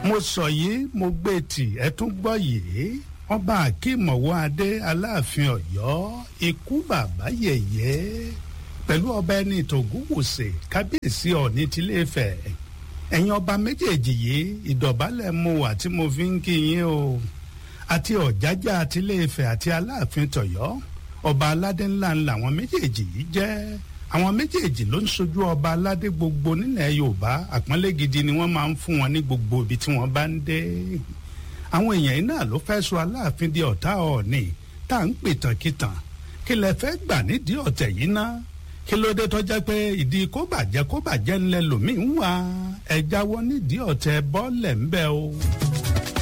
mo sọ yìí mo gbé tì ẹ tún gbọ́ yìí ọba akímọ̀wọ́ adé aláàfin ọ̀yọ́ ikú bàbá yẹ̀yẹ́ pẹ̀lú ọba ẹni tògúnwòsè kábíyèsí ọ̀ní tìlẹ́fẹ̀ ẹ̀yin ọba méjèèjì yìí ìdọ̀bálẹ̀ mo wà tí mo fi ń kí yín o àti ọ̀jájá tìlẹ́fẹ̀ àti aláàfin tọ̀yọ́ ọba aládé ńlá ńlá àwọn méjèèjì yìí jẹ́ àwọn méjèèjì ló ń sojú ọba aládé gbogbo nílẹ̀ yorùbá àpọ́nlé gidi ni wọ́n máa ń fún wọn ní gbogbo ibi tí wọ́n bá ń dé àwọn èèyàn yìí náà ló fẹ́ sọ aláàfin di ọ̀tá ọ̀ọ̀nì tá à ń pìtàn kìtàn kí lẹ fẹ́ gbà nídìí ọ̀tẹ̀ yìí ná kí ló dé tó jẹ́ pé ìdí kó bàjẹ́ kó bàjẹ́ ńlẹ̀ lòmíì ń wá ẹ jáwọ́ nídìí ọ̀tẹ̀ bọ́ọ̀lẹ̀ ńbẹ o.